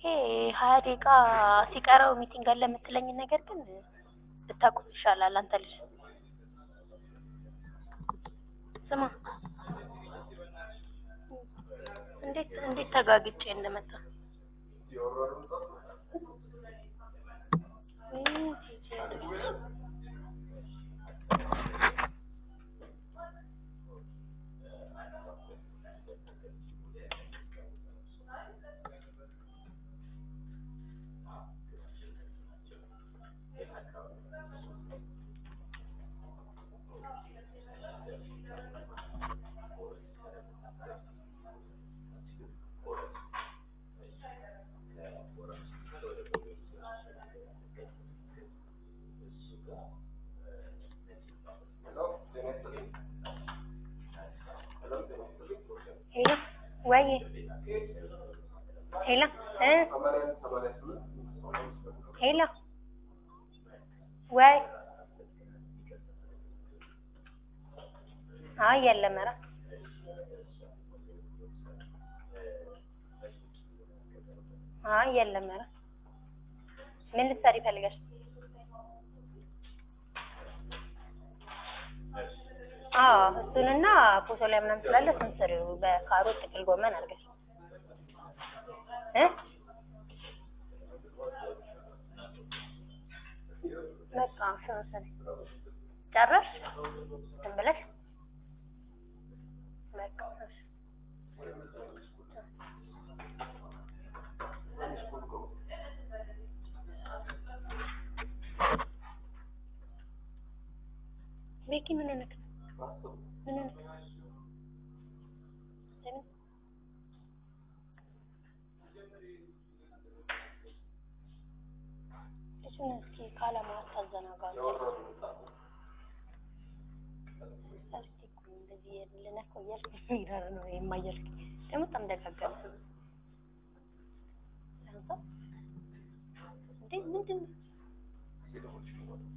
ሀያ ደቂቃ ሲቀረው ሚቲንግ አለ የምትለኝን ነገር ግን ብታውቁት ይሻላል። አንተ ልጅ ስማ፣ እንዴት እንዴት ተጋግጬ እንደመጣ ሄሎ ወይ ሄሎ እ ሄሎ ወይ አይ የለም ኧረ አይ የለም ኧረ ምን ልትሰሪ ፈልገሽ አዎ እሱንና ፎቶ ላይ ምናምን ስላለ እሱን ስሪው በካሮት ጥቅል ጎመን አድርገሽ እ በቃ እሱን ስሪ ጨረስሽ ዝም ብለሽ በቃ እሺ ቤኪ ምን ሆነክ ነው? ምን ሆነክ ነው? ለምን እሱን እስኪ ካላማ አታዘናጋ። እስኪ እኮ እንደዚህ ልነካው እያልክ ሚረር ነው የማያልክ ደግሞ በጣም ደጋገመ። አንተ እንዴ ምንድን ነው?